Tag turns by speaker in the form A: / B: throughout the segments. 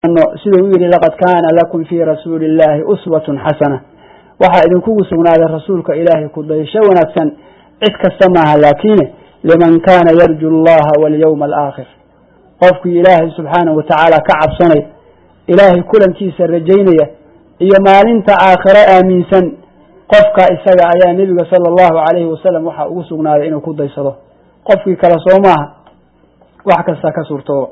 A: siduu u yidhi laqad kaana lakum fii rasuuli illaahi uswatun xasana waxaa idinkugu sugnaaday rasuulka ilaahay ku daysho wanaagsan cid kasta maaha laakiine liman kaana yarju allaha walyowma alaakhir qofkii ilaahay subxaanahu watacaala ka cabsanaya ilaahay kulankiisa rajaynaya iyo maalinta aakhiro aaminsan qofka isaga ayaa nebiga sala allahu calayhi wasalam waxaa ugu sugnaaday inuu ku daysado qofkii kale soo maaha wax kasta ka suurtooba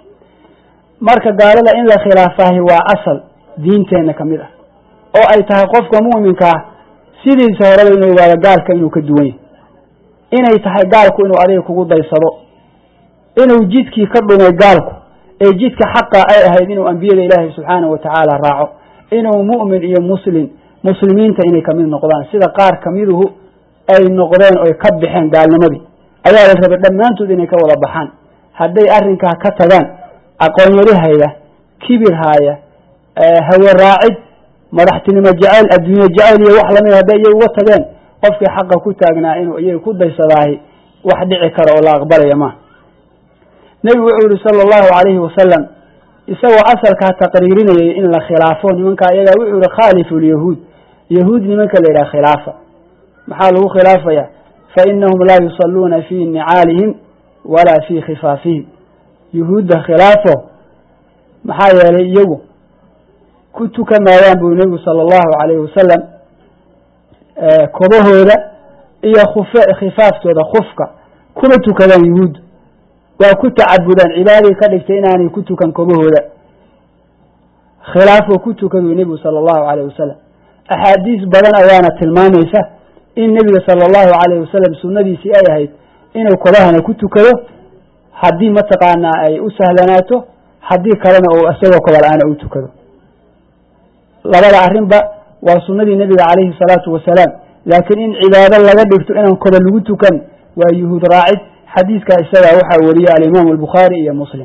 A: marka gaalada in la khilaafahi waa asal diinteenna ka mid ah oo ay tahay qofka mu'minka ah sidiisa horeba inuu ogaado gaalka inuu ka duwan yahy inay tahay gaalku inuu adiga kugu daysado inuu jidkii ka dhumay gaalku ee jidka xaqa ay ahayd inuu ambiyada ilaahay subxaanahu watacaala raaco inuu mu'min iyo muslim muslimiinta inay kamid noqdaan sida qaar kamiduhu ay noqdeen oy ka baxeen gaalnimadii ayaa la rabay dhammaantood inay ka wada baxaan hadday arrinkaa ka tagaan aqoonyari haya kibir haaya hawe raacid madaxtinimo jeceyl adduunye jeceyl iyo wax lamid hadday iyaga uga tageen qofkii xaqa ku taagnaa inuu iyaga ku daysadaahi wax dhici kara oo la aqbalaya maaha nebigu wuxuu yihi sala allahu calayhi wasalam isagoo asalkaa taqriirinayay in la khilaafo nimankaa iyagaa wuxuu yihi khaalifu lyahuud yahuud nimanka la yidhaha khilaafa maxaa lagu khilaafaya fa inahum laa yusalluuna fii nicaalihim walaa fii khifaafihim yuhuudda khilaafo maxaa yeelay iyagu ku tukan maayaan buu nebigu sala allahu calayhi wasalam kobahooda iyo kuf khifaaftooda kufka kuma tukadaan yuhuudda waa ku tacabudaan cibaadii ka dhigtay inaanay ku tukan kobahooda khilaafoo ku tukaduu nebigu sala allahu calayh wasalam axaadiis badan ayaana tilmaamaysa in nebiga sala allahu calayh wasalam sunnadiisii ay ahayd inuu kobahana ku tukado haddii mataqaanaa ay u sahlanaato haddii kalena uu isagoo koba la-aana u tukado labada arrinba waa sunnadii nebiga calayhi salaatu wasalaam laakiin in cibaado laga dhigto inaan koba lagu tukan waa yuhuud raacid xadiidka isagaa waxaa wariyey alimaamu albukhaari iyo muslim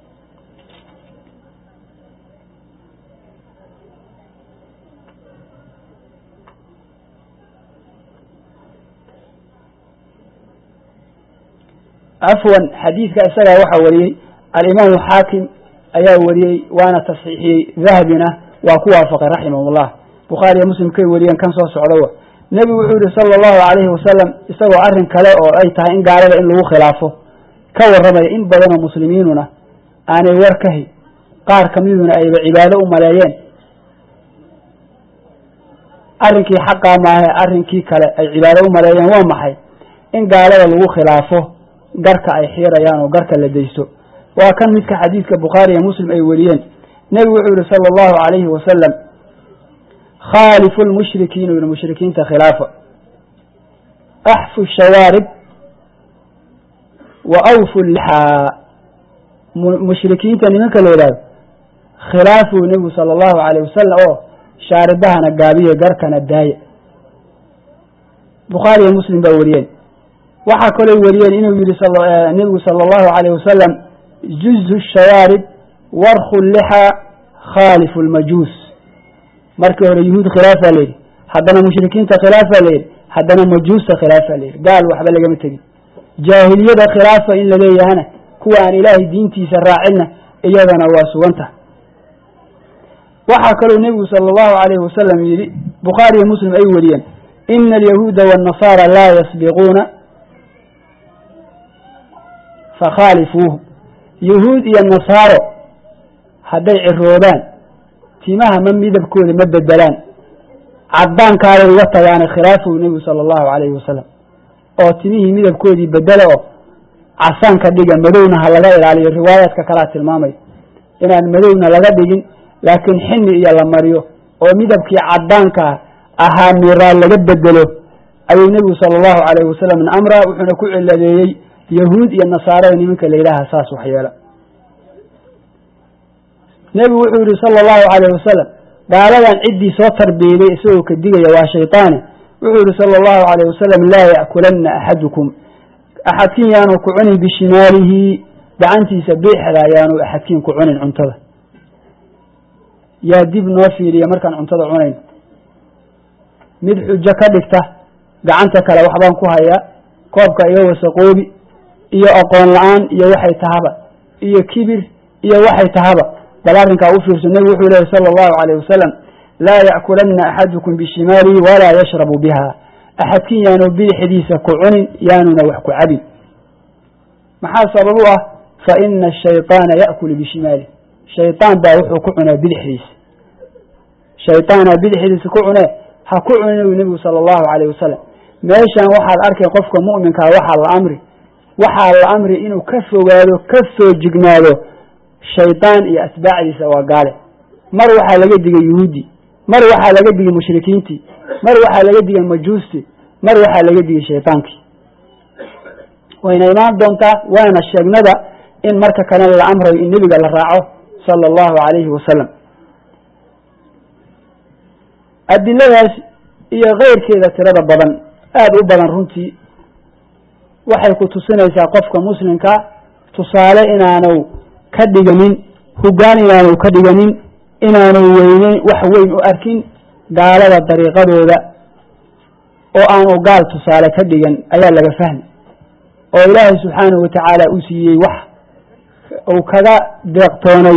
A: afwan xadiidka isagaa waxaa wariyey alimaamu xaakim ayaa wariyey waana tasxiixiyey dahabina waa ku waafaqay raximahullah bukhaari iyo muslim kay wariyeen kan soo socdowa nebigu wuxuu yihi sala allahu calayhi wasalam isagoo arrin kale oo ay tahay in gaalada in lagu khilaafo ka warramaya in badanoo muslimiinuna aanay war ka hay qaar kamiduna ayba cibaado u maleeyeen arrinkii xaqaa maahe arrinkii kale ay cibaado u maleeyeen waa maxay in gaalada lagu khilaafo garka ay xiirayaan oo garka la daysto waa kan midka xadiidka bukhaari iyo muslim ay wariyeen nebigu wuxuu yihi sala allahu calayhi wasalam khaalifu lmushrikiina yidhi mushrikiinta khilaafa axfu shawaarib wa awfu lixaa mushrikiinta nimanka la yidhahdo khilaafuu nebigu sala allahu calayh wasalam oo shaaridahana gaabiye garkana daaya bukhaari iyo muslim baa wariyeen waxaa kaloo wariyeen inuu yihi nebigu sala allahu calayh wasalam juzu shawaarib warku lixaa khaalifu lmajuus markii hore yuhuud khilaafaa layidhi haddana mushrikiinta khilaafaa layidhi haddana majuusta khilaafaa layidhi gaal waxba lagama tegin jaahiliyada khilaafa in laleeyahana kuwa aan ilaahay diintiisa raacinna iyadana waa suganta waxaa kaloo nebigu sala allahu calayhi wasalam yidhi bukhaari iyo muslim ay wariyeen ina alyahuuda waannasaara laa yasbiquuna fakhaalifuuhu yahuud iyo nasaaro hadday ciroobaan timaha ma midabkooda ma bedelaan cadaankaaday uga tagaane khilaafow nebigu sala allahu calayhi wasalam oo timihii midabkoodii bedela oo casaan ka dhiga madowna ha laga ilaaliyo riwaayaadka kalea tilmaamay inaan madowna laga dhigin laakiin xini iyo la mariyo oo midabkii cadaanka ahaa miraal laga bedelo ayuu nebigu sala allahu calayhi wasalam amra wuxuuna ku ciladeeyey yahuud iyo nasaarada nimanka la yidhaaha saas waxyeela nebigu wuxuu yihi sala allahu calayh wasalam gaaladan ciddii soo tarbiyeyday isagoo ka digaya waa shaytaane wuxuu yihi sala allahu calayh wasalam laa ya'kulanna axadukum axadkiin yaanu ku cunin bishimaalihi gacantiisa biixda yaanu axadkiin ku cunin cuntada yaa dib noo fiiriya markaan cuntada cunayn mid xujo ka dhigta gacanta kale waxbaan ku hayaa koobka iga wasaqoobi iyo aqoon la-aan iyo waxay tahaba iyo kibir iyo waxay tahaba bal arrinkaa u fiirso nebigu wuxuu lehy sala allahu calayh wasalam laa ya'kulanna axadukum bishimaalihi walaa yashrabu biha axadkin yaanu bidixdiisa ku cunin yaanuna wax ku cabin maxaa sabab u ah fa ina ashayطaana ya'kulu bishimaalihi shayطaan baa wuxuu ku cunaa bidixdiisa shayطaana bidixdiisa ku cunee ha ku cunin u nebigu sala allahu calayh wasalam meeshan waxaad arkay qofka mu'minkaa waxaa la amri waxaa la amri inuu ka fogaado ka soo jignaado shaydaan iyo atbaacdiisa waa gaale mar waxaa laga digay yuhuudi mar waxaa laga digay mushrikiintii mar waxaa laga digay majuustii mar waxaa laga digay shaydaankii wayna imaan doontaa waana sheegnada in marka kalena la amrayo in nebiga la raaco sala allahu calayhi wasalam adiladaas iyo keyrkeeda tirada badan aada u badan runtii waxay ku tusinaysaa qofka muslimka tusaale inaanu ka dhiganin hoggaan inaanu ka dhiganin inaanu weyneyn wax weyn u arkin gaalada dariiqadooda oo aanu gaal tusaale ka dhigan ayaa laga fahmi oo ilaahay subxaanahu watacaala u siiyey wax uu kaga deeqtoonay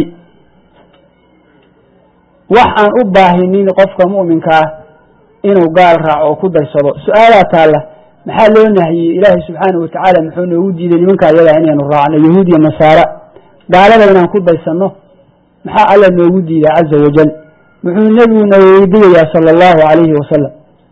A: wax aan u baahinin qofka mu'minka ah inuu gaal raaco oo ku daysado su-aalaa taalla maxaa loo nahiyey ilaahay subxaanahu watacaala muxuu noogu diiday nimanka ayagaa inaynu raacno yahuud iyo nasaara gaalada inaan ku daysano maxaa alla noogu diiday caza wajal muxuu nebigu na weydigayaa sala allahu calayhi wasalam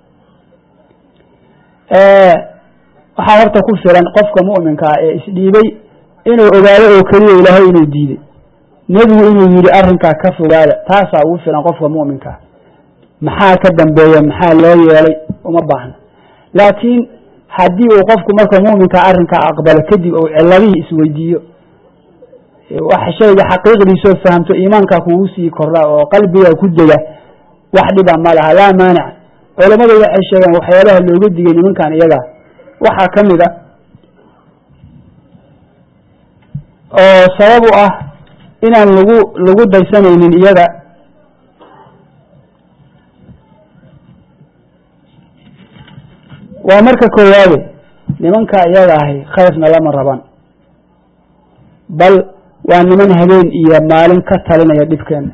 A: waxaa horta ku filan qofka mu'minkaa ee isdhiibay inuu ogaado oo keliya ilaahay inuu diiday nebigu inuu yidhi arrinkaa ka fogaada taasaa ugu filan qofka mu'minkaa maxaa ka dambeeya maxaa loo yeelay uma baahna laakiin haddii uu qofku marka mu'minkaa arrinkaa aqbalo kadib uu ciladihii isweydiiyo wax shayga xaqiiqdiisoo fahamto iimaankaa kugu sii kordha oo qalbiga ku dega wax dhiba ma laha laa maanic culammadu waxay sheegeen waxyaalaha looga digay nimankan iyagaa waxaa ka mid a oo sabab u ah inaan lagu lagu daysanaynin iyaga waa marka koowaade nimanka iyaga ahi khayrna lama raban bal waa niman habeen iyo maalin ka talinaya dhibkeena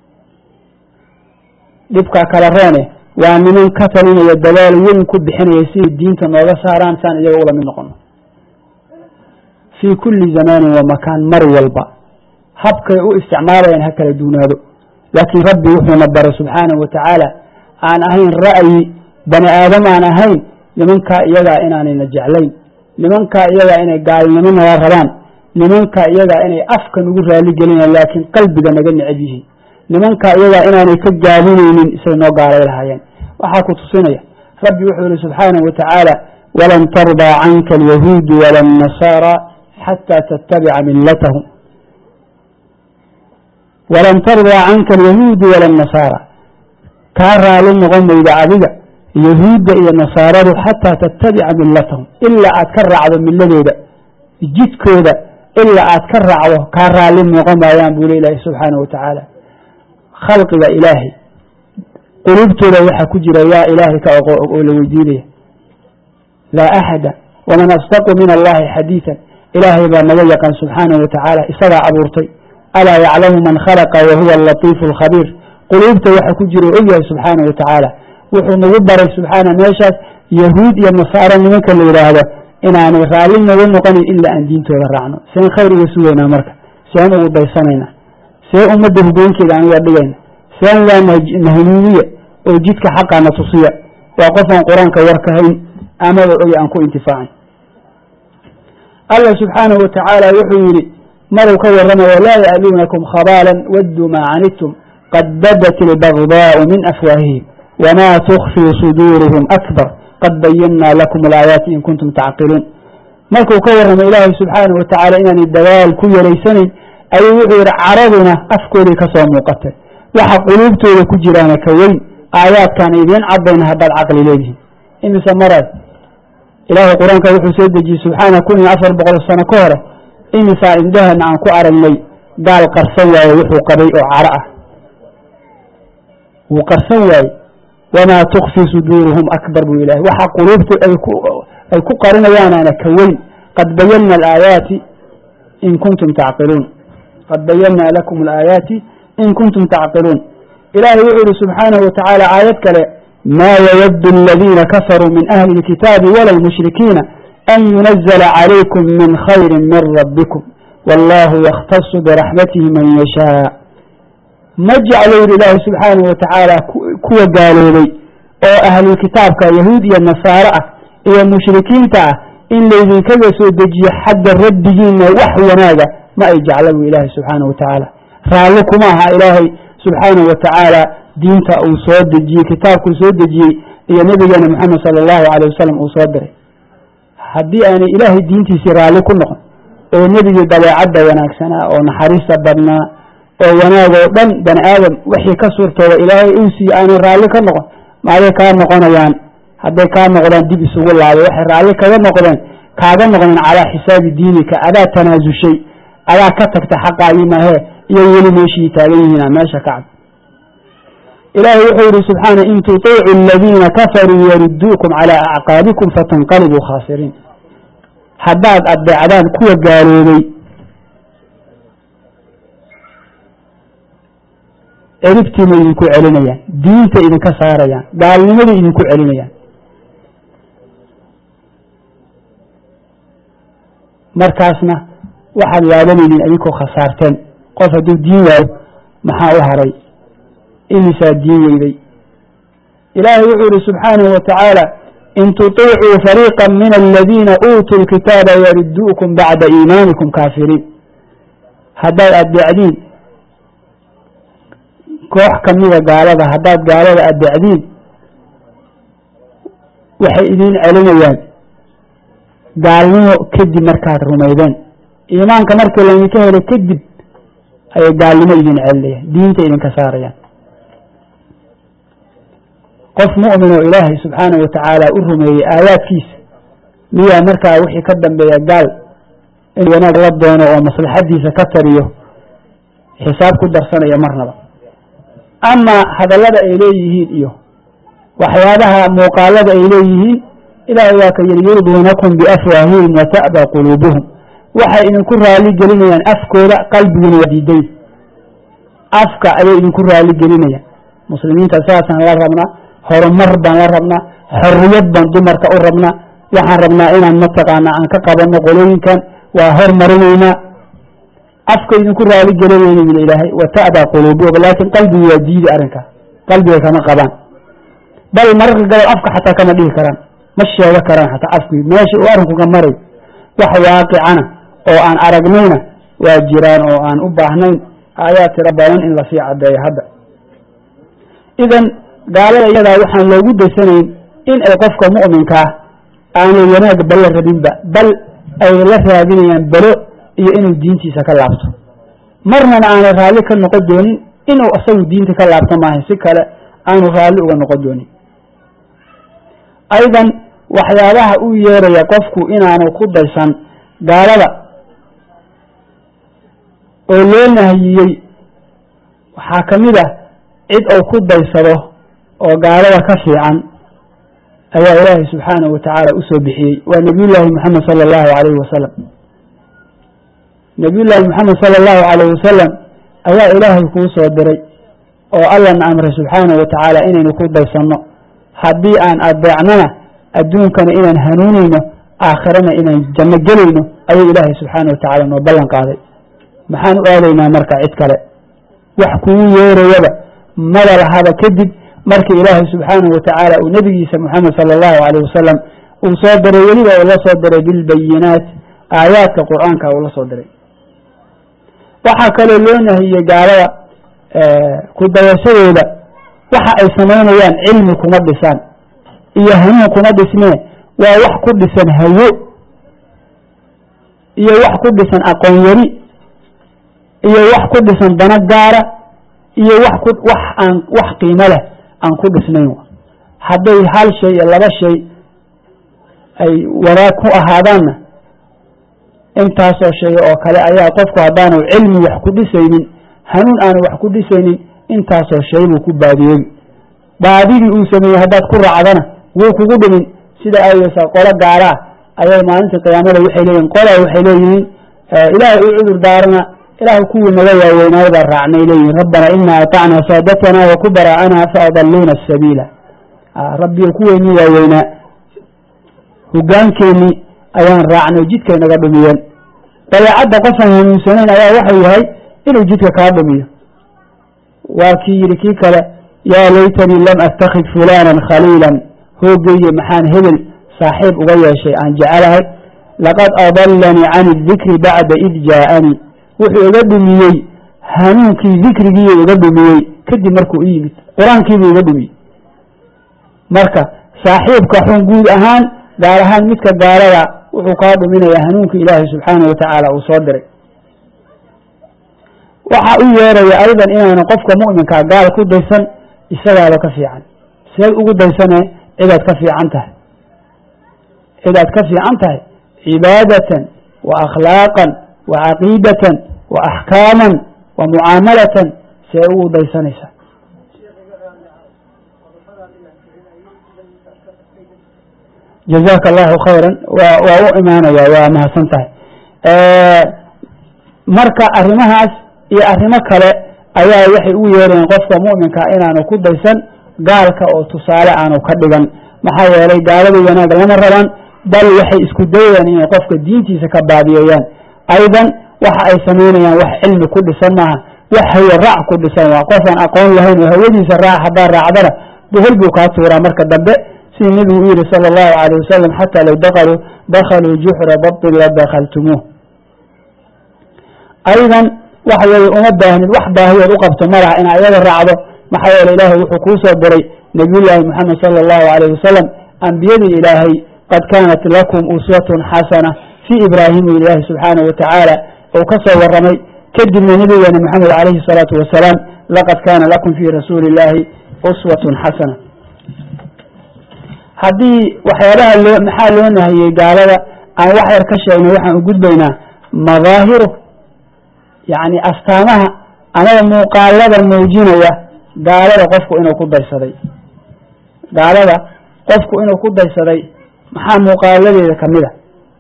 A: dhibka kala roone waa niman ka talinaya dadaal weyn ku bixinaya siday diinta nooga saaraan saan iyaga ula mid noqono fii kulli zamaanin wa makaan mar walba habkay u isticmaalayaan ha kala duunaado laakiin rabbi wuxuuna baray subxaanahu watacaala aan ahayn ra'yi bani aadam aan ahayn nimankaa iyagaa inaanayna jeclayn nimankaa iyagaa inay gaalnimo naga rabaan nimankaa iyagaa inay afka nagu raali gelinayaan laakiin qalbiga naga necab yihiin nimankaa iyagaa inaanay ka gaabinaynin isay noo gaalay lahaayeen waxaa ku tusinaya rabbi wuxuu yihi subxaanahu watacaala walan tardaa canka alyahuudu wala annasaara xataa tattabica millatahum walan tardaa canka alyahuudu wala annasaara kaa raali noqon mayda adiga yahuudda iyo nasaaradu xataa tattabica millatahum ilaa aad ka raacdo miladooda jidkooda ilaa aad ka raacdo kaa raali noqon maayaan buu le ilaahi subxaanahu watacaala khalqiga ilaahay qulubtooda waxaa ku jira yaa ilaahay ka oqo oo la weydiinaya laa axada waman asdaqu min allahi xadiidan ilaahay baa naga yaqaan subxaanahu watacaala isagaa abuurtay alaa yaclamu man khalaqa wa huwa alatiifu alkhabiir quluubta waxa ku jira oo ogyahay subxaanahu watacaala wuxuu nagu baray subxaana meeshaas yahuud iyo nasaaro nimanka la yidhaahdo inaanay raalli naga noqonayn ilaa aan diintooda raacno seen khayr uga sugaynaa marka seen ugu daysanayna see ummadda hoggoonkeeda aan uga dhigayna seen waa nahanuuniya oo jidka xaqaana tusiya waa qofaan qur-aanka warkahayn amaba oy aan ku intifaacin allah subxaanahu watacaala wuxuu yidhi maruu ka warramayo laa ya'luunakum khabaalan wadduu maa canidtum qad badat ilbagdaau min afwaahihim wma tukfii suduuruhum akbar qad bayannaa lakum alaayaati in kuntum tacqiluun markuu ka warramay ilaahay subxaanahu watacaala inaanay dagaal ku yaraysanayn ayuu wuxuu yidhi caraduna afkooday ka soo muuqatay waxa quluubtooda ku jiraana ka weyn aayaadkaan idiin cadayna haddaad caqli leedihin imise maraad ilaahay qur-aanka wuxuu soo dejiyey subxaana kun iyo afar boqol sano ka hore imisaa indhahana aan ku aragnay gaal qarsan waaye wuxuu qabay oo caro ah wuu qarsan waaye wamaa tukfii suduuruhum akbar buu ilahay waxa quluubtu ay ku qarinayaanaana ka weyn qad bayanna alaayaati in kuntum tacqiluun qad bayanaa lakum alaayaati in kuntum tacqiluun ilahay wuxuu yihi subxaanahu watacaala aayad kale maa yawadu aladiina kafaruu min ahli اlkitaabi wala lmushrikiina an yunazla calaykum min khayri min rabbikum wallahu yakhtasu biraxmatihi man yashaa ma jeclo yidhi ilaahi subxaanahu watacaala kuwa gaaloobay oo ahlulkitaabka yahuud iyo nasaare ah iyo mushrikiinta ah in laydinkaga soo dejiyo xagga rabbigiina wax wanaaga ma ay jecla bu ilaahi subxaanahu watacaala raalli kuma aha ilaahay subxaanahu watacaala diinta uu soo dejiyey kitaabkuu soo dejiyey iyo nabigeena moxamed sala allahu aleyh wasalam uu soo diray haddii aanay ilaahay diintiisii raalli ku noqon oo nebigii dabeecadda wanaagsanaa oo naxariista badnaa oo wanaag oo dhan bani aadam wixii ka suurtooda ilaahay uu siiye aanay raalli ka noqon maaday kaa noqonayaan hadday kaa noqdaan dib isugu laabay waxay raalli kaga noqdeen kaaga noqdeen calaa xisaabi diinika adaa tanaasushay adaa ka tagta xaqaagii mahee iyo weli meeshii taagan yihiina meesha kacab ilaahay wuxuu yihi subxaana in tutiicu aladiina kafaruu yaruduukum calaa acqaabikum fatanqalibuu khaasiriin haddaad adeecdaan kuwa gaaloobay ciribtiina idinku celinayaan diinta idinka saarayaan gaalnimadii idinku celinayaan markaasna waxaad yaabanaynin idinkoo khasaarteen qof hadduu diin waayo maxaa u haray imisaa diin weyday ilaahay wuxuu yihi subxaanahu watacaala in tuطiicuu fariiqa min aladiina uutuu lkitaaba yaruduukum bacda iimaanikum kaafiriin haddaad adeecdiin koox kamida gaalada haddaad gaalada adeecdiin waxay idin celinayaan gaalnimo kadib markaad rumaydeen iimaanka markii laydinka helay kadib ayay gaalnimo idin celinayaan diinta idinka saarayaan qof mu'min oo ilaahay subxaanahu watacaala u rumeeyey aayaadkiisa miyaa markaa wixii ka dambeeya gaal in wanaag la doono oo maslaxadiisa ka tariyo xisaab ku darsanayo marnaba ama hadallada ay leeyihiin iyo waxyaabaha muuqaalada ay leeyihiin ilaahay waa ka yidhi yurduunakum biafwaahihim wata'ba quluubuhum waxay idinku raali gelinayaan afkooda qalbiguna waa diiday afka ayay idinku raali gelinayaan muslimiinta saasaan la rabnaa horumar baan la rabnaa xorriyad baan dumarka u rabnaa waxaan rabnaa inaan mataqaana aan ka qabanno qolooyinkan waa hormarinaynaa afka idinku raali gelinayna yidhi ilaahay wata'ba quluubuhum laakiin qalbigu waa diidi arrinkaa qalbiga kama qabaan bal mararka gabal afka xataa kama dhihi karaan ma sheego karaan xataa afkii meesha uu arrinku ka maray wax waaqicana oo aan aragnayna waa jiraan oo aan u baahnayn aayaa tiro badan in lasii caddeeyo hadda idan gaalada iyadaa waxaan loogu daysanayn in ay qofka mu'minkaa aanay wanaag balla rabinba bal ay la raadinayaan belo iyo inuu diintiisa ka laabto marnana aanay raalli ka noqon doonin inuu isagu diinta ka laabto maahay si kale aanu raalli uga noqon doonin aydan waxyaabaha uu yeeraya qofku inaanu ku daysan gaalada oo loo nahiyey waxaa ka mid ah cid uu ku daysado oo gaalada ka fiican ayaa ilaahay subxaanahu watacaala usoo bixiyey waa nebiyullaahi moxamed sala allahu calayhi wasalam nebiyullaahi moxamed sala allahu calayhi wasalam ayaa ilaahay kuu soo diray oo allana amray subxaanahu watacaala inaynu ku daysanno haddii aan adeecnana adduunkana inaan hanuunayno aakhirana inaan janno gelayno ayuu ilaahay subxaanahu watacaala noo ballan qaaday maxaan u aadaynaa marka cid kale wax kugu yeerayaba mada lahaba kadib markii ilaahay subxaanahu watacaala uu nebigiisa moxamed sala allahu calayh wasalam uu soo diray weliba uu la soo diray bilbayinaat aayaadka qur-aanka uu la soo diray waxaa kaloo loo nahiyey gaalada ku dayashadooda waxa ay samaynayaan cilmi kuma dhisaan iyo hanuun kuma dhismee waa wax ku dhisan hawo iyo wax ku dhisan aqoon yari iyo wax ku dhisan dano gaara iyo wax ku wax aan wax qiimo leh aan ku dhisnayn hadday hal shay iyo laba shay ay wanaag ku ahaadaanna intaasoo shay oo kale ayaa qofku haddaanu cilmi wax ku dhisaynin hanuun aanu wax ku dhisaynin intaasoo shay buu ku baadiyey baadidii uu sameeyey haddaad ku raacdana wuu kugu dhimin sida aayeysa qolo gaalaa ayay maalinta qiyaamada waxay leeyihin qola waxay leeyihiin ilaahay u cudur daarana ilaahu kuwii naga waaweynaayo baa raacnay leeyihin rabbana inaa atacnaa saadatana wa kubara'ana faadalluuna asabiila rabbiyo kuweynii waaweynaa hogaankeenii ayaan raacnay jidkay naga dhumiyeen dabeecadda qofaan hanuunsanayn ayaa waxau yahay inuu jidka kaa dhumiyo waa kii yidhi kii kale yaa laytanii lam attakhid fulaanan khaliilan hooggeeye maxaan hebel saaxiib uga yeeshay aan jecelahay laqad adallanii can idikri bacda id jaa'anii wuxuu iga dhumiyey hanuunkii dikrigiiyo iga dhumiyey kadib markuu u yimid qur-aankiibuu iga dhumiyey marka saaxiibka xun guud ahaan gaar ahaan midka gaalada wuxuu kaa dhuminayaa hanuunka ilaahay subxaanahu watacaala uu soo diray waxa u yeeraya aydan inaanu qofka mu'minkaa gaal ku daysan isagaaba ka fiican seed ugu daysane cidaad ka fiican tahay cidaad ka fiican tahay cibaadatan wa akhlaaqan wa caqiidatan wa axkaaman wa mucaamalatan see ugu daysanaysa jazaaka allahu khayran wa waa u imaanaya waa mahadsan tahay marka arrimahaas iyo arrimo kale ayaa waxay ugu yeerayeen qofka mu'minka inaanu ku daysan gaalka oo tusaale aanu ka dhigan maxaa yeelay gaalada wanaag lama rabaan bal waxay isku dayayaan inay qofka diintiisa ka baabiyeeyaan aydan waxa ay samaynayaan wax cilmi ku dhisan maaha wax hawe raac ku dhisan waa qofaan aqoon lahayn oo hawadiisa raac haddaa raacdana bohol buu kaa tuuraa marka dambe sidii nebigu u yihi sala allahu calayh wasalam xataa low dakaluu dakhaluu juxra dabtin la dakhaltumuuh aydan waxa weeye uma baahnid wax baahiyood u qabto malaha inaa iyada raacdo maxaa yeele ilaahay wuxuu kuu soo diray nebiyullaahi moxamed sala allahu calayh wasalam ambiyadii ilaahay qad kaanat lakum uswatun xasana fii ibraahim ilaahi subxaanahu watacaala uu ka soo warramay kadibna nebigeena moxamed calayhi salaatu wasalaam laqad kaana lakum fii rasuuli illaahi uswatun xasana haddii waxyaabaha loo maxaa loo nahiyey gaalada aan wax yar ka sheegnay waxaan u gudbaynaa madaahiru yacni astaamaha amaba muuqaalada muujinaya gaalada qofku inuu ku daysaday gaalada qofku inuu ku daysaday maxaa muuqaaladeeda ka mid a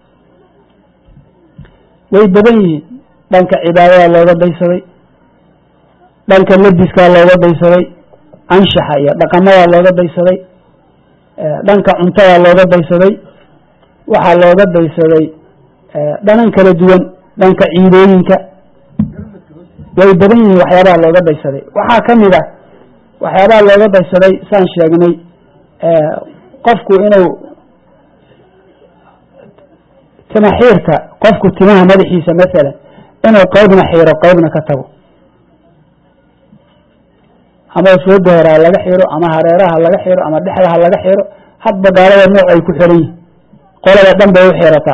A: way badan yihiin dhanka cibaadada looga daysaday dhanka labiskaa looga daysaday anshaxa iyo dhaqamada looga daysaday dhanka cuntada looga daysaday waxaa looga daysaday dhanan kala duwan dhanka ciidooyinka way badan yihiin waxyaabaha looga daysaday waxaa ka mid a waxyaabaha looga daysaday saan sheegnay qofku inuu timaxiirka qofku timaha madaxiisa masalan inuu qeybna xiiro qeybna ka tago ama fooda hore ha laga xiro ama hareeraha laga xiro ama dhexda ha laga xiro hadba gaalada nooc ay ku xiran yihin qolada dhan bay u xirataa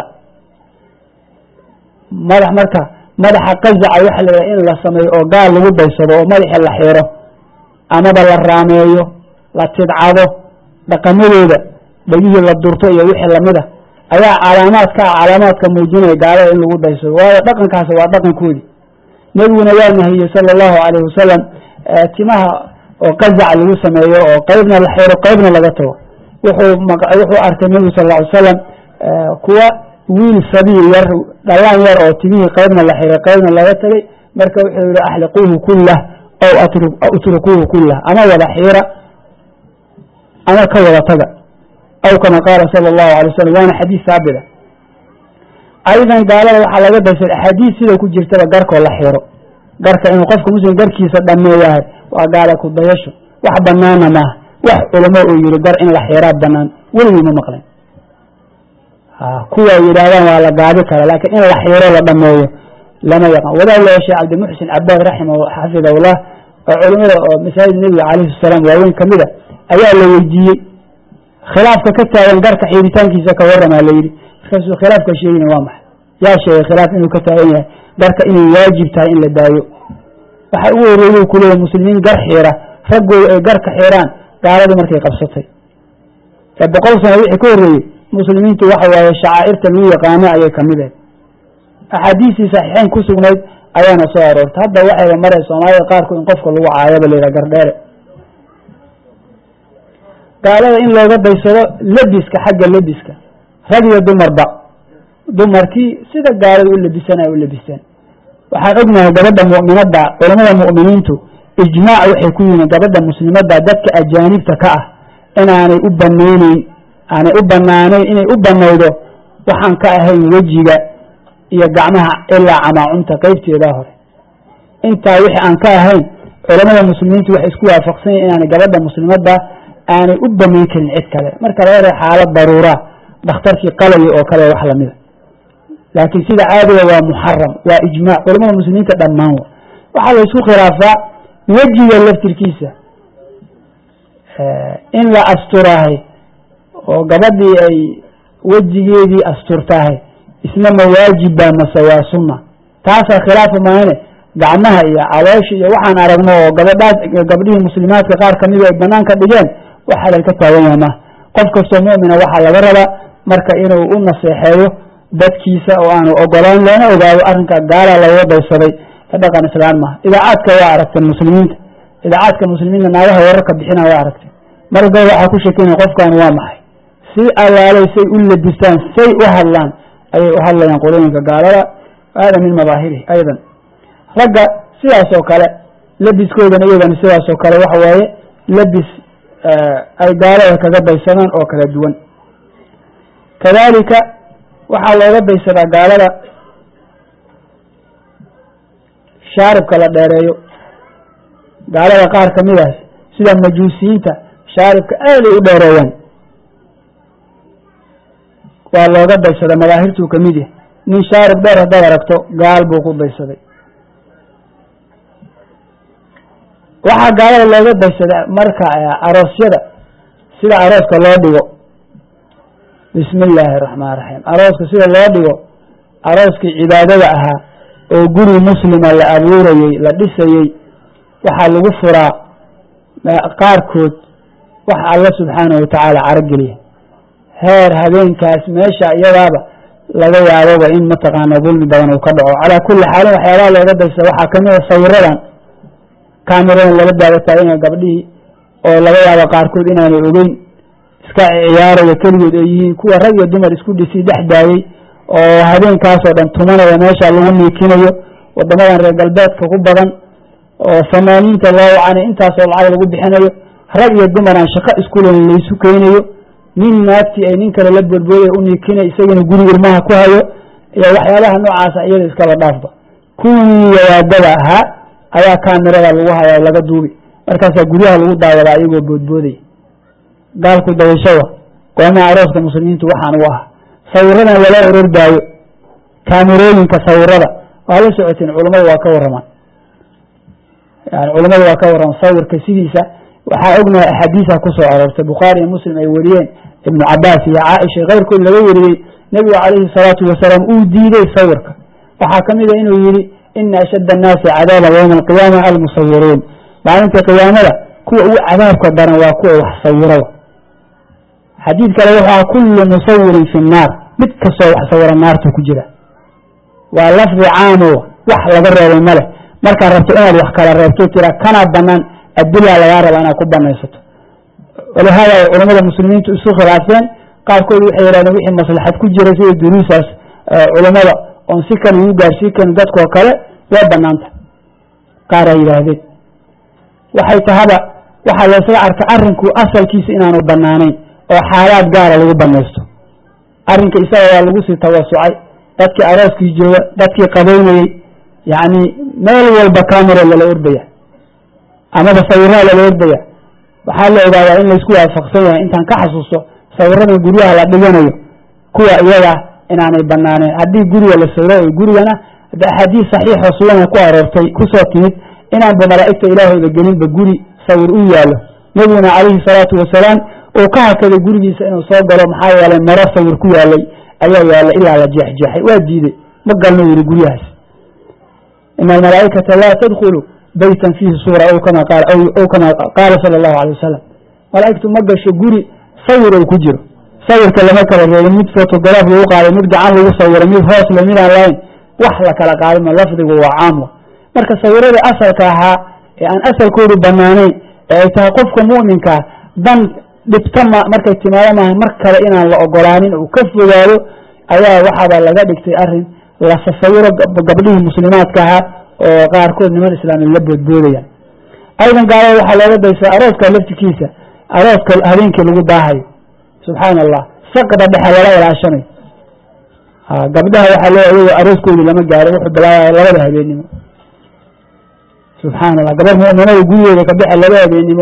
A: madax marka madaxa qazaca waxa la yidhaha in la sameeyo oo gaal lagu daysado oo madaxi la xiro amaba la raameeyo la tidcado dhaqamadooda dhegihii la durto iyo wixii lamid a ayaa calaamaadka calaamaadka muujinaya gaalada in lagu daysado waayo dhaqankaasi waa dhaqankoodii nebiguna waa nahiyey sala allahu calayhi wasalam timaha oo qazac lagu sameeyo oo qeybna la xiro qeybna laga tago wuxuu wuxuu arkay nebigu sal lla ly slam kuwa wiil sabiil yar dhalaan yar oo timihii qeybna la xiray qeybna laga tagay marka wuxuu yihi axliquuhu kullah aw utrukuuhu kullah ama wada xiira ama ka wada taga aw kama qaala sala allahu alay wasalam waana xadiis saabida aydan gaalada waxaa laga daysay axaadiis sida ku jirtaba garkoo la xiro garka inuu qofka muslim garkiisa dhameeyahay waa gaala ku dayasho wax banaana maaha wax culamo uu yihi gar in la xiraa banaan weligii ma maqlen kuwa yidhaahdaan waa la gaabi kara laakiin in la xiro la dhameeyo lama yaqaan wadaad loo sheekh cabdimuxsin cabaad raximah xafidahullah oo culimada oo masaajid nebiga calayhi salaam waaweyn kamid a ayaa la weydiiyey khilaafka ka taagan garka xiritaankiisa ka waramaa la yidhi markaasuu khilaafka sheegina waa maxay yaa sheegay khilaaf inuu ka taagan yahay garka inay waajib tahay in la daayo waxa ugu horeeyey ku leeyahy muslimiin gar xiira raggooda ay garka xiraan gaaladu markay qabsatay ee boqol sano wixii ka horreeyey muslimiintu waxa waaye shacaa'irta lagu yaqaano ayay kamid ahayd axaadiistii saxiixeyn ku sugnayd ayaana soo aroortay hadda waxayba maray soomaalida qaarku in qofka lagu caayaba layidhaha gardheere gaalada in looga daysado lebiska xagga lebiska rag iyo dumarba dumarkii sida gaalada u labisanayo u labisteen waxaan ognahay gabadha mu'minadda culamada mu'miniintu ijmaac waxay ku yihiin gabadha muslimadda dadka ajaanibta ka ah inaanay u banayneyn aanay u banaanayn inay u banaydo waxaan ka ahayn wejiga iyo gacmaha ilaa camaacunta qeybteedaa hore intaa wixii aan ka ahayn culamada muslimiintu waxay isku waafaqsan yihin inaanay gabadha muslimadda aanay u banayn karin cid kale marka laga ree xaalad daruuraa dhakhtarkii qalaya oo kale wax lamida laakiin sida caadiga waa muxaram waa ijmaac culamada muslimiinta dhammaan wa waxaa la isku khilaafaa wejiga laftirkiisa in la asturahay oo gabadhii ay wejigeedii asturtahay isna ma waajibba mase waa sunna taasaa khilaafa maahane gacmaha iyo caloosha iyo waxaan aragno oo gabadhaas gabdhihii muslimaadka qaar kamida ay banaanka dhigeen wax halal ka taagan yahay maha qof kastoo mu'mina waxaa laga rabaa marka inuu u naseexeeyo dadkiisa oo aanu ogolaan loona ogaado arrinka gaalaa looga daysaday ee dhaqan islaan maha idaacaadka waa aragteen muslimiinta idaacaadka muslimiinta naagaha wararka bixina waa aragteen marka waxaa ku shekinaya qofkan waa maxay si allaalay say u labistaan say u hadlaan ayay u hadlayaan qolooyinka gaalada hada min madaahirihi aydan ragga sidaas oo kale labiskoodana iyagana sidaas oo kale waxa waaye labis ay gaalada kaga daysadaan oo kala duwan kadalika waxaa looga daysadaa gaalada shaaribka la dheereeyo gaalada qaar kamidaas sida majuusiyiinta shaaribka aaday u dheereeyaan waa looga daysadaa madaahirtuu kamid yahay nin shaarib dheer haddaad aragto gaal buu ku daysaday waxaa gaalada looga daysadaa marka aroosyada sida arooska loo dhigo bismi illaahi araxmaan raxiim arooska sida loo dhigo arooskii cibaadada ahaa oo guri muslima la abuurayey la dhisayey waxaa lagu furaa qaarkood wax alla subxaanahu watacaala carogeliya heer habeenkaas meesha iyadaaba laga yaaboba in mataqaana dulmi badan uu ka dhaco calaa kulli xaalin waxyaabaha looga daysada waxaa kamid a sawiradan cameradan lala daawataaganya gabdhihii oo laga yaabo qaarkood inaanay ogeyn iska ciyaaraya keligood ay yihiin kuwa rag iyo dumar isku dhisi dhex daayey oo habeenkaasoo dhan tumanaya meesha lagu niikinayo wadamadan reer galbeedka ku badan oo fanaaniinta loo wacanay intaasoo lacag lagu bixinayo rag iyo dumar aan shaqo iskulen laysu keenayo nin naagtii ay nin kale la boodbooday u niikinay isagana guri irmaha ku hayo iyo waxyaabaha noocaasa iyada iskaba dhaafba kuwii yawaadada ahaa ayaa kaamirada lagu hayaa laga duubi markaasaa guryaha lagu daawadaa iyagoo boodbooday gaalku dayashawa goomaha arooska muslimiintu waxaan u ah sawiradan lala orordaayo kaamirooyinka sawirada waa la socoteen culammadu waa ka waramaan yani culammadu waa ka warramaan sawirka sidiisa waxaa ognahay axaadiisa kusoo aroortay bukhaari iyo muslim ay wariyeen ibnu cabaas iyo caaisha keyrkood laga wariyey nebigu calayhi salaatu wasalaam uu diiday sawirka waxaa kamid a inuu yihi ina ashadda annaasi cadaaban yowma alqiyaama almusawiruun maalinta qiyaamada kuwa ugu cadaabka daran waa kuwa wax sawirada xadiid kale wuxua kullu musawirin fi nnaar mid kastoo wax sawira naarta ku jira waa lafdi caamo wax laga reebay male markaad rabto inaad wax kala reebto tira kanaa banaan adilaa lagaa rabaa inaad ku banaysato walihaada ay culamada muslimiintu isu khilaafeen qaarkood waxay yihahdeen wixii maslaxad ku jira sida duruusaas culammada oon si kale igu gaarsii karin dadkoo kale waa banaanta qaar ay yidhaahdeen waxay tahaba waxaa laysla arka arinku asalkiisa inaanu banaanayn oo xaalaad gaara lagu banaysto arrinka isaga waa lagu sii tawasucay dadkii arooskii jooga dadkii qabaynayey yacni meel walba camera lala ordaya amaba sawiraha lala ordaya waxaa la ogaadaa in laysku waafaqsan yahay intaan ka xasuusto sawiradan guryaha la dhiganayo kuwa iyaga inaanay banaaneen haddii guriga la sawiro gurigana haddi axaadiis saxiixo sugana ku aroortay kusoo timid inaanba malaa'igta ilaahooda gelinba guri sawir u yaallo nebiguna calayhi salaatu wasalaam uu ka hakaday gurigiisa inuu soo galo maxaa yeelay maro sawir ku yaalay ayaa yaalla ilaa la jeexjeexay waa diiday ma galno yidhi guryahaas ina almalaa'ikata laa tadkhulu baytan fiihi suura aw kama qaal aw kama qaala sala allahu alay wasalam malaa'igtu ma gasho guri sawir uu ku jiro sawirka lama kala reebin mid photograf lagu qaaday mid gacan lagu sawiray mid hoos le mid aan lahayn wax la kala qaadima lafdigu waa caamwa marka sawiradii asalka ahaa ee aan asalkoodu banaanayn ee ay tahay qofka mu'minkaa dan dhibta ma markay timaado maaha mar kale inaan la ogolaanin uu ka fogaado ayaa waxaaba laga dhigtay arrin la sasawiro gabdhihii muslimaadka ahaa oo qaarkood niman islaami la boodboodayaan aydan gaalada waxaa looga daysaa arooska laftikiisa arooska habeenkii lagu daahayo subxaana allah saqda dhexe lala ilaashanayo gabdhaha waxaa loo ayago arooskoodii lama gaarin wuxuu bilaabaya labada habeennimo subxaana allah gabar mu'minada gurigeeda ka bexe laba habeennimo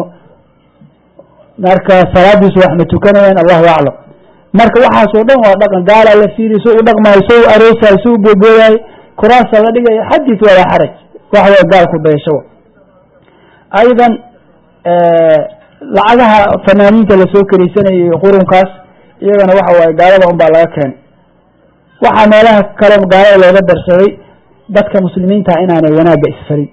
A: marka salaadiisu wax ma tukanayaan allahu aclam marka waxaasoo dhan waa dhaqan gaalaa la fiiriy so u dhaqmaayo so u aroosayo so u boobooyayo kuraasa la dhigayo xadiis walaa xaraj wax way gaal ku dayasho aydan lacagaha fanaaniinta lasoo keriysanayo qurunkaas iyagana waxa waaye gaalada un baa laga keenay waxaa meelaha kale gaalada looga darsaday dadka muslimiinta inaanay wanaagga isfarin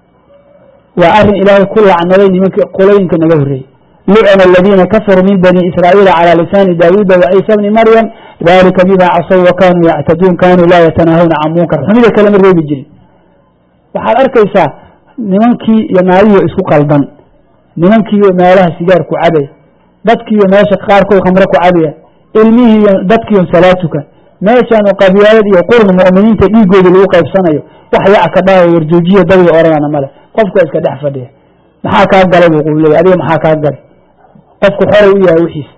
A: waa arrin ilaahay ku lacnaday nimanka qolooyinka naga horreeyey lucna aladiina kafaruu min bani israa'iila calى lisaani daawuuda waciisa bni maryam dalika bima casaw wa kanuu yactaduun kanuu laa yatanaahawna can munkar xumida kalema reebi jirin waxaad arkaysaa nimankii iyo naagihii isku qaldan nimankiiyo meelaha sigaar ku cabaya dadkiiyo meesha qaarkood khamre ku cabaya ilmihiiyo dadkiiyo salaad tukan meeshaanu qabyaalad iyo qurn mu'miniinta dhiigoodii lagu qaybsanayo wax yac ka dhahayo warjoojiya dadii oranana male qofka iska dhex fadhiya maxaa kaa galay buu quuley adiga maxaa kaa galay qofku xoray u yahay wixiisa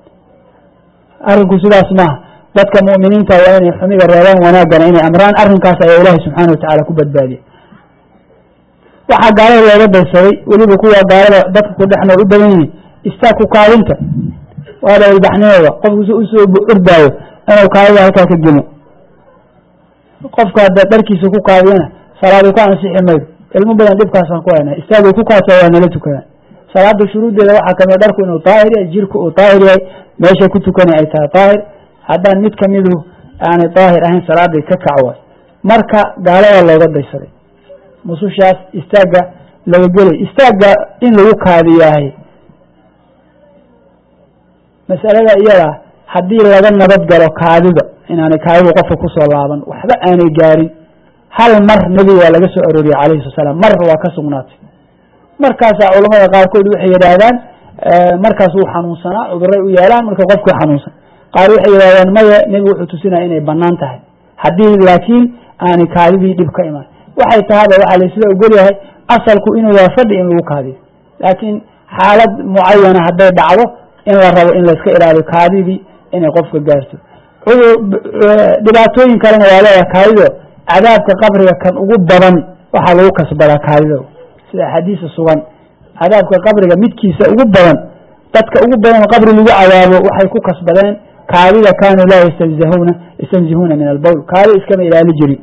A: arrinku sidaas maaha dadka mu'miniinta waa inay xumida reebaan wanaaggana inay amraan arrinkaas ayaa ilaahay subxaana watacaala ku badbaadiya waxaa gaalada looga daysaday weliba kuwa gaalada dadka ku dhex nool u badan yihiin istaag ku kaadinta waaba ilbaxnimada qofku si usoo ordaayo inuu kaadida halkaa ka gemo qofka hadda dharkiisa ku kaadiyana salaadu ka ansixi maydo ilmo badan dhibkaasaan ku haynaa istaagay ku kaasa waa nala tukadaan salaada shuruuddeeda waxaa kamid dharku inuu daahir yahay jirku uu daahir yahay meesha ku tukanay ay tahay daahir haddaan mid kamidu aanay daahir ahayn salaaday ka kac waay marka gaalada looga daysaday musushaas istaagga laga gelay istaagga in lagu kaadiyahay masalada iyada haddii laga nabad galo kaadida inaanay kaadidu qofka kusoo laaban waxba aanay gaarin hal mar nebiga waa laga soo arooriyey calayhi sala salaam mar waa ka sugnaatay markaasaa culamada qaarkood waxay yidhaahdaan markaas wuu xanuunsanaa cuduray u yeelaan marka qofkii xanuunsan qaar waxay yidhahdaan maya nebigu wuxuu tusinaya inay banaan tahay haddii laakiin aanay kaadidii dhib ka imaan waxay tahaba waxaa laysla ogol yahay asalku inuu yahay fadhi in lagu kaadiyo laakiin xaalad mucayana hadday dhacdo in la rabo in layska ilaaliyo kaadidii inay qofka gaarto dhibaatooyin kalena waa leedahay kaadido cadaabka qabriga kan ugu badan waxaa lagu kasbadaa kaadida sida axaadiisa sugan cadaabka qabriga midkiisa ugu badan dadka ugu badan oo qabri lagu cadaabo waxay ku kasbadeen kaadida kaanuu laa yastanzihuna yastanzihuuna min albowl kaadi iskama ilaali jirin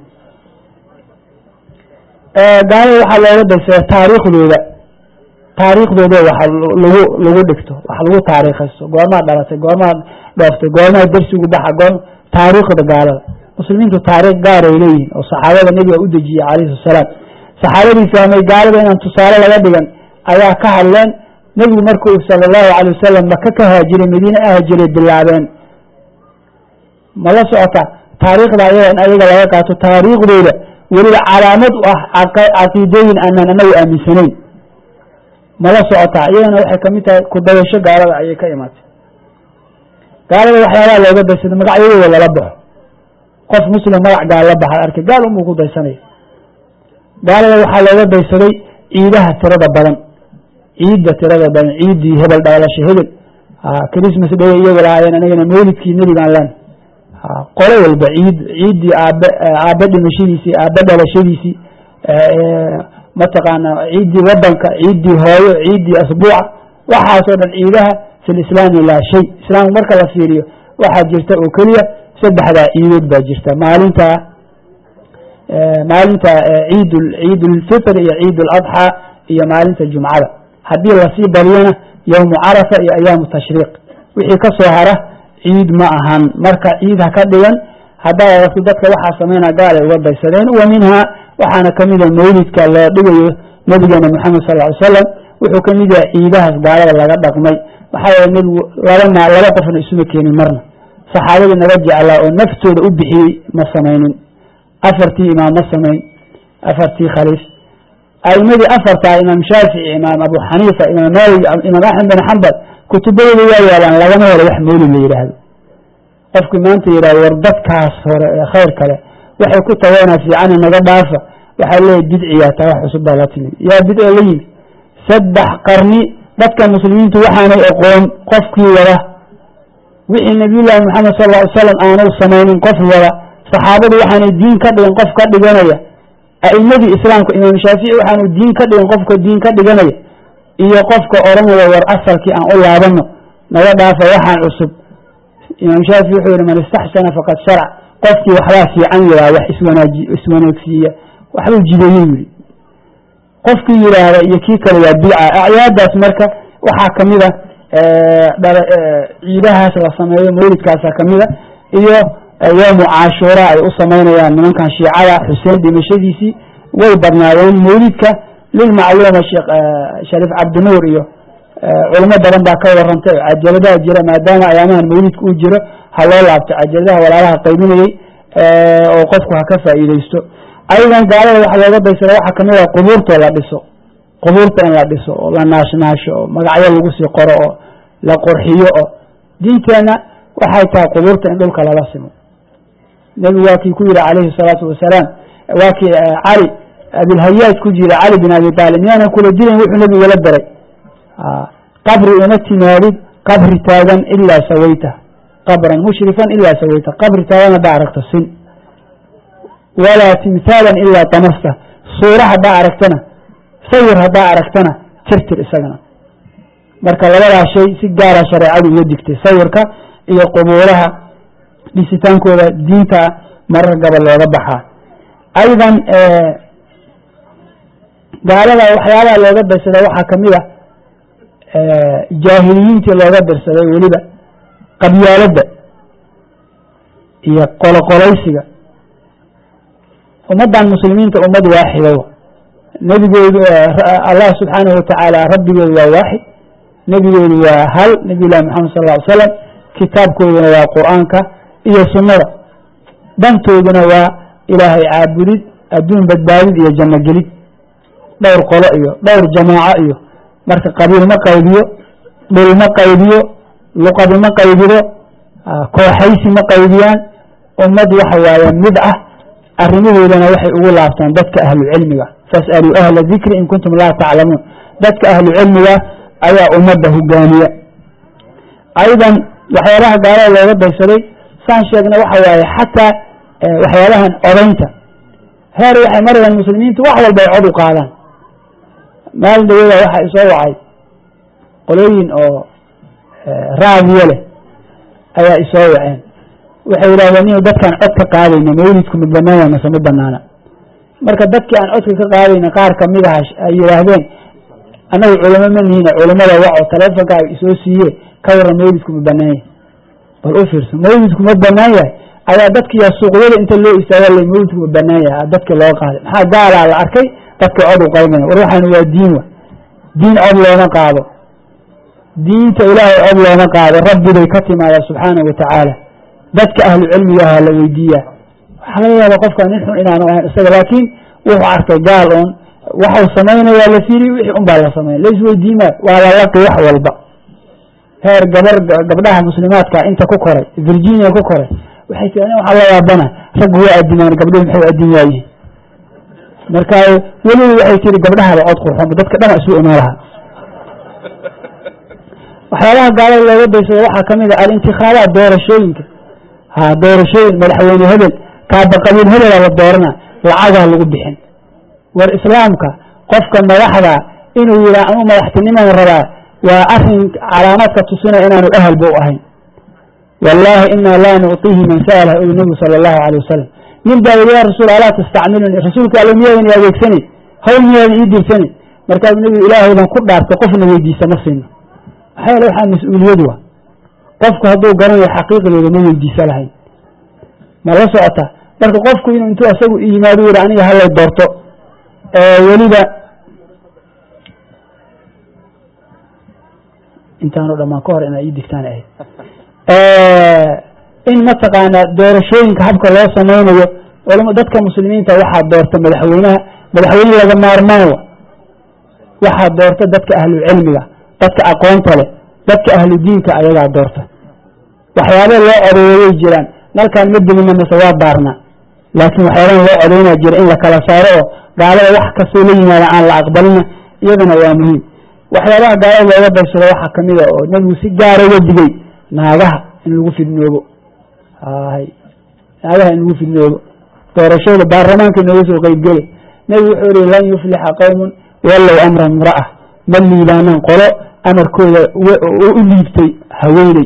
A: gaalada waxaa looga daysada taariikhdooda taariikhdooda wax lagu lagu dhigto wax lagu taariikhaysto goormaa dhalatay goormaa dhooftay goormaa dersigu baxa goor taariikhda gaalada muslimiintu taariikh gaar ay leeyihin oo saxaabada nebiga u dejiyey calayhi salaam saxaabadii fahmay gaalada inaan tusaale laga dhigan ayaa ka hadleen nebigu markuu sala allahu calay wasalam maka ka haajiray madiine ahaajiray bilaabeen ma la socota taariikhda ayaga in ayaga laga qaato taariikhdooda weliba calaamad u ah caqiidooyin aanaan anagu aaminsanayn ma la socota iyagana waxay kamid tahay kudayasho gaalada ayay ka imaatay gaalada waxyaabaha looga daysada magacyadooda lala baxo qof muslim magac gaal la baxa arkay gaal unbuu ku daysanaya gaalada waxaa looga daysaday ciidaha tirada badan ciidda tirada badan ciiddii hebel dhalasho hebel christmas day iyagu lahaayeen anigana mawlidkii nebigaan len qolo walba ciid ciiddii aabe aabe dhimashadiisii aabe dhalashadiisii mataqaana ciiddii wadanka ciiddii hooyo ciiddii asbuuca waxaasoo dhan ciidaha fi lislaami laa shay islaamku marka la fiiriyo waxaa jirta oo keliya saddexdaa ciidood baa jirta maalinta maalinta ciid ciid ulfitr iyo ciid uladxaa iyo maalinta jumcada haddii lasii bariyana yowmu carafa iyo ayaamu tashriiq wixii ka soo hara ciid ma ahan marka ciid ha ka dhigan haddaad aragto dadka waxaa sameynaa gaal ay uga daysadeen wa minhaa waxaana kamida mawlidka loo dhigayo nabigeena moxamed sal ly slam wuxuu kamid yahay ciidahaas gaalada laga dhaqmay maxaa yeele nebigu laba ma laba qofna isuma keenin marna saxaabadii naga jeclaa oo naftooda u bixiyey ma samaynin afartii imaam ma samayn afartii khaliif aimadii afartaa imaam shaafici imaam abu xaniifa imaam maalik imaam axmed bin xambal kutubadooda waa yaalaan lagama helo wax mawlid la yidhaahdo qofkii maanta yidhahdo war dadkaas hore ee khayr kale waxay ku tageena fiicana naga dhaafa waxaa leeyahy bidciyaa taa wax cusub baa la timid yaa bidco la yimi saddex qarni dadka muslimiintu waxaanay aqoon qofkii wada wixii nabiyullaahi moxamed sal ly slam aanay samaynin qof wada saxaabadu waxaanay diin ka dhigin qof ka dhiganaya a'imadii islaamka imaam shaafici waxaanu diin ka dhigin qofka diin ka dhiganaya iyo qofka odhanaya war asalkii aan u laabano naga dhaafa waxaan cusub imaam shaafici wuxuu yihi man istaxsana faqad sharac qofkii waxbaa fiican yihaa wax iswanaaji iswanaagsiiya waxbuu jideeyey yidhi qofkii yidhaahda iyo kii kale waa bidca acyaadaas marka waxaa kamida ciidahaas la sameeyo mawlidkaasa kamida iyo yowmu caashuura ay u samaynayaan nimankan shiicada xuseen dhimashadiisii way badnaadeen mawlidka lilmacluuma sheekh shariif cabdinuur iyo culimo badan baa ka warantay oo cajaladaha jira maadaama ayaamahan mawlidka uu jiro ha loo laabto cajaladaha walaalaha qaybinayey oo qofku ha ka faa'iideysto ayadan gaalada waxa looga daysada waxaa kamid a qubuurtoo la dhiso qubuurta in la dhiso oo la naashnaasho oo magacyo lagu sii qoro oo la qurxiyo oo diinteenna waxay tahay qubuurta in dhulka lala simo nebigu waa kii ku yihi calayhi salaatu wasalaam waa kii cali abilhayaaj ku jira cali bin abi taalib miyaanan kula dilayn wuxuu nebigu la daray qabri uma timaadid qabri taagan ilaa sawayta qabran mushrifan ilaa sawayta qabri taagan haddaa aragto sin walaa timhaalan ilaa damasta suura haddaa aragtana sawir haddaa aragtana tirtir isagana marka labadaa shay si gaara shareecadu uga digtay sawirka iyo qubuuraha dhisitaankooda diinta marar gabal looga baxaa aydan gaalada waxyaabaha looga darsada waxaa kamid a jaahiliyiintii looga darsaday weliba qabyaaladda iyo qoloqolaysiga ummaddan muslimiinta ummad waaxida nebigoodu allah subxaanahu watacaala rabbigoodu waa waaxid nebigoodu waa hal nebiy llahi moxamed sal ll ly slam kitaabkooduna waa qur-aanka iyo sunnada dantooduna waa ilaahay caabudid adduun badbaadid iyo janno gelid dhowr qolo iyo dhowr jamaaco iyo marka qabiil ma qaybiyo dhul ma qaybiyo luqadi ma qaybido kooxaysi ma qaybiyaan ummad waxa waaye mid ah arrimahoodana waxay ugu laabtaan dadka ahlu cilmiga fas'aluu ahla dikri in kuntum laa taclamuun dadka ahlu cilmiga ayaa ummadda hogaamiya aydan waxyaabaha gaalada looga daysaday saan sheegna waxa waaye xataa waxyaabahan odaynta heer waxay marayaan muslimiintu wax walba ay cod u qaadaan maalin dhawada waxaa isoo wacay qolooyin oo raadiyo leh ayaa isoo waceen waxay yidhahdeen inu dadkaan cod ka qaadayna mawlidku ma banaana mase ma banaana marka dadkii aan codka ka qaadayna qaar kamid aha ay yidhaahdeen annagu culamo ma nihiin culamada waco taleefonka ay isoo siiye ka waran mawlidku ma banaan yahay bal u fiirso mawlidku ma banaan yahay ayaa dadkiiya suuqyada inta loo istaaga l mawlidku ma banaan yahay dadkii loo qaaday maxaa gaalaa la arkay dadka cod u qaybaya war waxaan waa diin wa diin cod looma qaado diinta ilaahay cod looma qaado rabbibay ka timaada subxaanahu watacaala dadka ahlu cilmigaha la weydiiya waxaa laga yaaba qofka nin xun inaanu ahayn isaga laakiin wuxuu arkay gaal un waxau samaynayaa la firi wixii un baa la sameyn laisweydiima waa lalaqi wax walba heer gabar gabdhaha muslimaadka inta ku koray virginia ku koray waxay tii ani waxaa la yaabana raggu waa adimaan gabdhuhu maxay adin waayihin marka weliba waxay tiri gabdhahaba cod qurxoonba dadka dhana isu imaan lahaa waxyaabaha gaalada looga daysada waxaa kamid a alintikhaabaat doorashooyinka ha doorashooyin madaxweyne hebel kaaba qabiil hebela la doorana lacagaa lagu bixin war islaamka qofka madaxda inuu yihaa anuu madaxtiniman rabaa waa arin calaamaadka tusinaya inaanu ahalba u ahayn wallaahi inaa laa nucطihi man sa'lah uli nabigu sala allahu alay wasalam nin baa yidhi ya rasuul alaa tastacmiluni rasuulka alla miyaadan i adeegsanin hawl miyaadan ii dirsanin markaasuu nebigu ilaahaydan ku dhaartay qofna weydiisa ma siino maxaa yeele waxaa mas-uuliyad wa qofku hadduu garanayo xaqiiqdeeda ma weydiisa lahayn ma la socota marka qofku inuu intuu asagu yimaado yihi aniga halay doorto weliba intaanoo dhamaan ka hor inaa ii digtaan ahayd in mataqaanaa doorashooyinka habka loo samaynayo culama dadka muslimiinta waxaa doorta madaxweynaha madaxweyne laga maarmaan wa waxaa doorta dadka ahlu cilmiga dadka aqoonta leh dadka ahlu diinka ayagaa doorta waxyaaba loo odeeyay jiraan nalkaan ma gelina mase waa baarnaa laakiin waxyaabahan loo codaynaa jira in la kala saaro oo gaalada wax kastoo la yimaada aan la aqbalina iyadana waa muhiim waxyaabaha gaalada looga darsado waxaa kamid a oo nebigu si gaara uga digay naagaha in lagu fidnoobo hay naagaha in lagu fidnoobo doorashada baarlamaanka inooga soo qeybgele nebigu wuxuu yihi lan yuflixa qowmun wallow amra imra'a ma liibaanaan qolo amarkooda u liibtay haweeney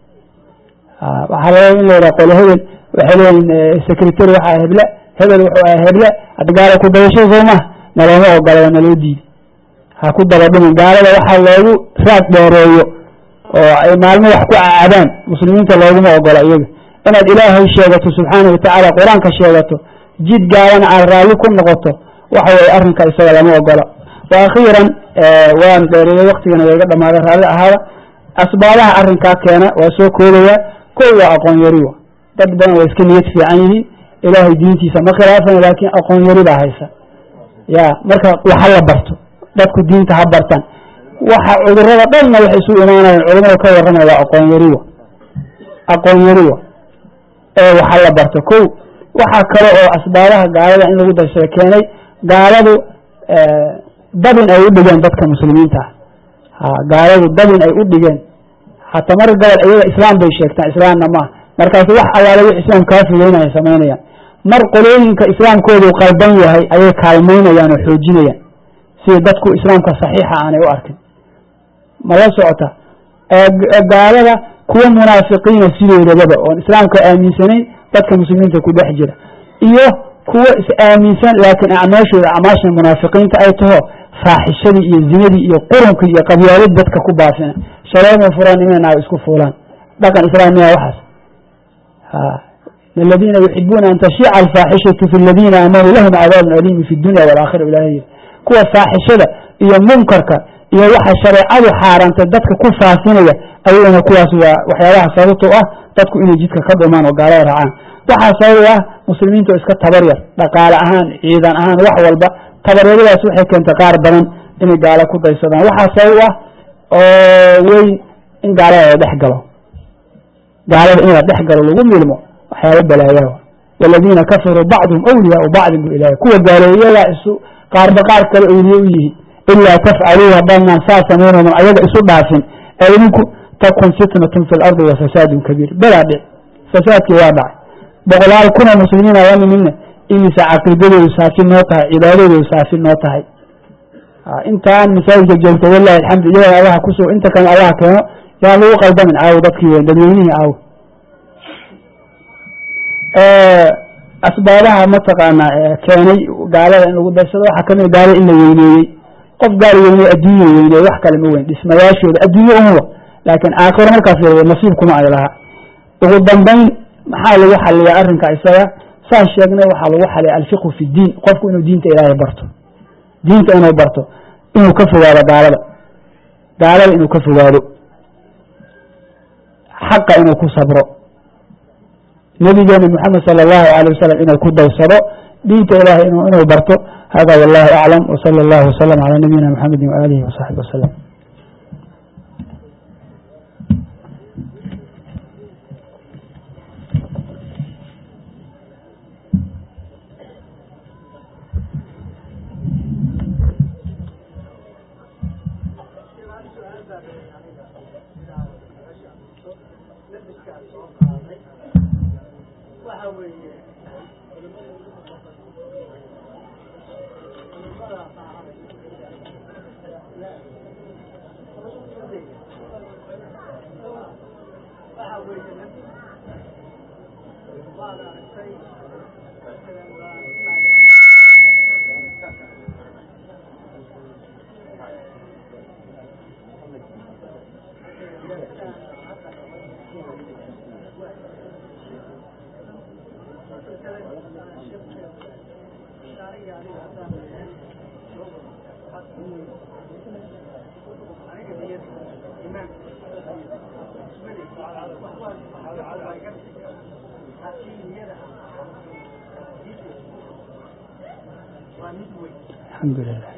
A: waxaa laga in la yidhaha qolo hebel waxay leeyihin secretary waxaa heble hebel wuxuu aha heble hadda gaala ku dayashada soo maha nalooma ogola waa naloo diiday ha ku dabadhimin gaalada waxaa loogu raad dheereeyo oo ay maalmo wax ku cacabaan muslimiinta looguma ogola iyaga inaad ilaahay sheegato subxaana watacaala qur-aanka sheegato jid gaalana aad raalli ku noqoto waxa weye arrinka isaga lama ogola wa akhiiran waan dheereeyey waktigana waa iga dhamaada raalli ahaada asbaabaha arrinkaa keena waa soo koobaya kow waa aqoon yari wa dad badan way iska niyad fiican yihiin ilaahay diintiisa ma khilaafan laakiin aqoon yari baa haysa ya marka waxa la barto dadku diinta ha bartaan waxa cudurada dhanna waxay isu imaanayaan culamada ka warramaya waa aqoon yariwa aqoon yariwa ee waxa la barto kow waxaa kale oo asbaabaha gaalada in lagu darsada keenay gaaladu dabin ay u dhigeen dadka muslimiinta ah gaaladu dabin ay u dhigeen hataa mar gobol iyaga islaam bay sheegtaan islaamna maaha markaas wax allaale wix islaam kaa fogeynaya samaynayaan mar qolooyinka islaamkoodu qaldan yahay ayay kaalmaynayaan oo xoojinayaan sida dadku islaamka saxiixa aanay u arkin ma la socota gaalada kuwa munaafiqiina sidoodababa oon islaamka aaminsanayn dadka muslimiinta ku dhex jira iyo kuwa is aaminsan laakiin acmaashooda acmaasha munaafiqiinta ay taho faaxishadii iyo zinadii iyo qurunkii iyo qabyaalad dadka ku baafina shaleema furaan inay naago isku fuulaan dhaqan islaamiya waxaas aladiina yuxibuuna an tashiica alfaaxishatu fi ladiina aamanuu lahum cadaabun aliimu fi dunya walakhira ilahay yiri kuwa faaxishada iyo munkarka iyo waxa shareecadu xaaraantay dadka ku faafinaya ayagana kuwaas waa waxyaabaha sababto ah dadku inay jidka ka dhumaan oo gaalada raacaan waxaa sabab ah muslimiinta oo iska tabar yar dhaqaale ahaan ciidan ahaan wax walba tabaryaradaas waxay keentay qaar badan inay gaalo ku daysadaan waxaa sabab ah oo weyn in gaalada la dhex galo gaalada in la dhex galo lagu milmo waxyaaba balaayaa waladiina kafaruu bacduhum awliyaau bacdin bu ilahay kuwa gaaleeyayaa isu qaarba qaar kale awliye u yihiin ilaa tafcaluu haddaanaan saa samaynoon ayaga isu dhaafin ee idinku takun fitnatun fi lardi wa fasaadun kabiir belaa dhic fasaadkii waa dhacay boqolaal kunoo muslimiina la nimidna imise caqiidadoodu saafi noo tahay cibaadadoodu saafi noo tahay intaan masaajidka joogta walahi alxamdu iyaga allaha kusoo inta kale allaha keeno yaan lagu qaldamin caawo dadkii weyn dadweynihii caawo asbaabaha mataqaanaa keenay gaalada in lagu daysado waxaa kamid gaalada in la weyneeyey qof gaal weyney adduunya weyney wax kale ma weyn dhismayaashooda adduunye umuwa laakiin aakhiro markaas nasiib kuma ay lahaa ugu dambayn maxaa lagu xaliyaa arrinka isaga saas sheegnay waxaa lagu xaliya alfiqhu fi diin qofku inuu diinta ilaahay barto diinta inuu barto inuu ka fogaado gaalada gaalada inuu ka fogaado xaqa inuu ku sabro nabigeena mxamed salى اllahu alيه wasalam inuu ku daysado diinta ilahay inuu barto hada wallahu aclam wslى اllah wslm calى nabiyina mxamedi waalihi wsaxbi waslm alxamdu lilah